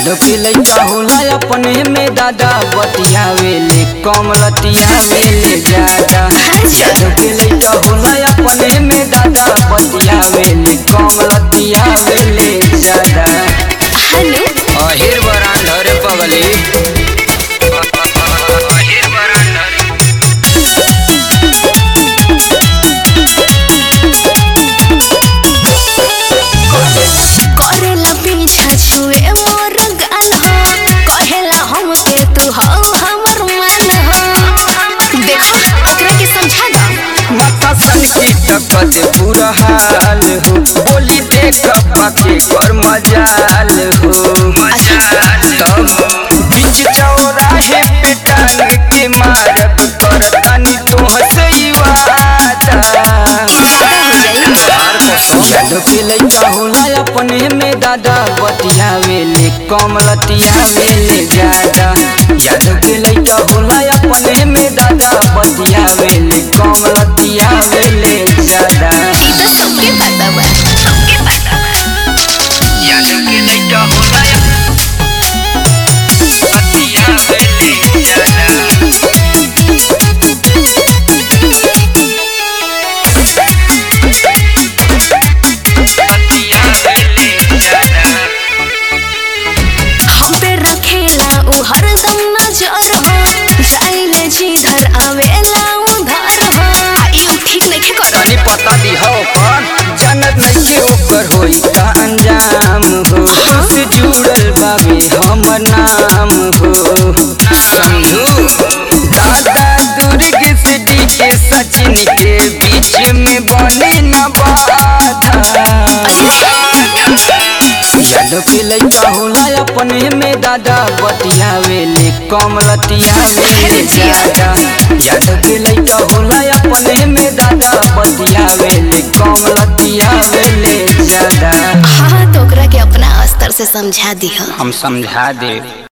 यादव के लइका होला अपने में दादा बतियावेले कम लतियावेले ज्यादा यादव के लइका होला अपने में दादा बतियावेले कम लतियावेले ज्यादा हेलो अहिर बरांड रे पगली अहिर बरांड करेला पीछा छुए मोर गाल हो कहेला हम के तू हो हमर मान हो देखो ओकरा के समझा दो माथा सन की टकत बुरा हाल हो बोली देख पाके कर मजाल हो तब बीच चौराहे पे टांग के मारब कर तनी तोहसे ही वादा यादव के लइका होला अपने में दादा बतियावेले कम लतियावेले ज्यादा यादव के लइका होला अपने में दादा बतियावेले कम लतियावेले ज्यादा ई तो सबके पता बा सबके पता बा यादव के लइका होला बतियावेले ज्यादा बतियावेले ज्यादा हम पे रखेला उ हरदम नजर हो जाइले जिधर आवेला उधर हो आ, ई ठीक नइखे करत तनी पता दी हो पर जानत नहीं के ओकर होई का अंजाम हो से जुड़ल बाबे हमर नाम हो समझू दादा दुर्ग से डी के सचिन के बीच में बने न बाधा यादव के लइका होला अपने में दादा बतियावेले कम लतियावेले ज्यादा यादव के लइका होला अपने में दादा बतियावेले कम लतियावेले ज्यादा हाँ तो ओकरा के अपना स्तर से समझा दिह हम समझा दे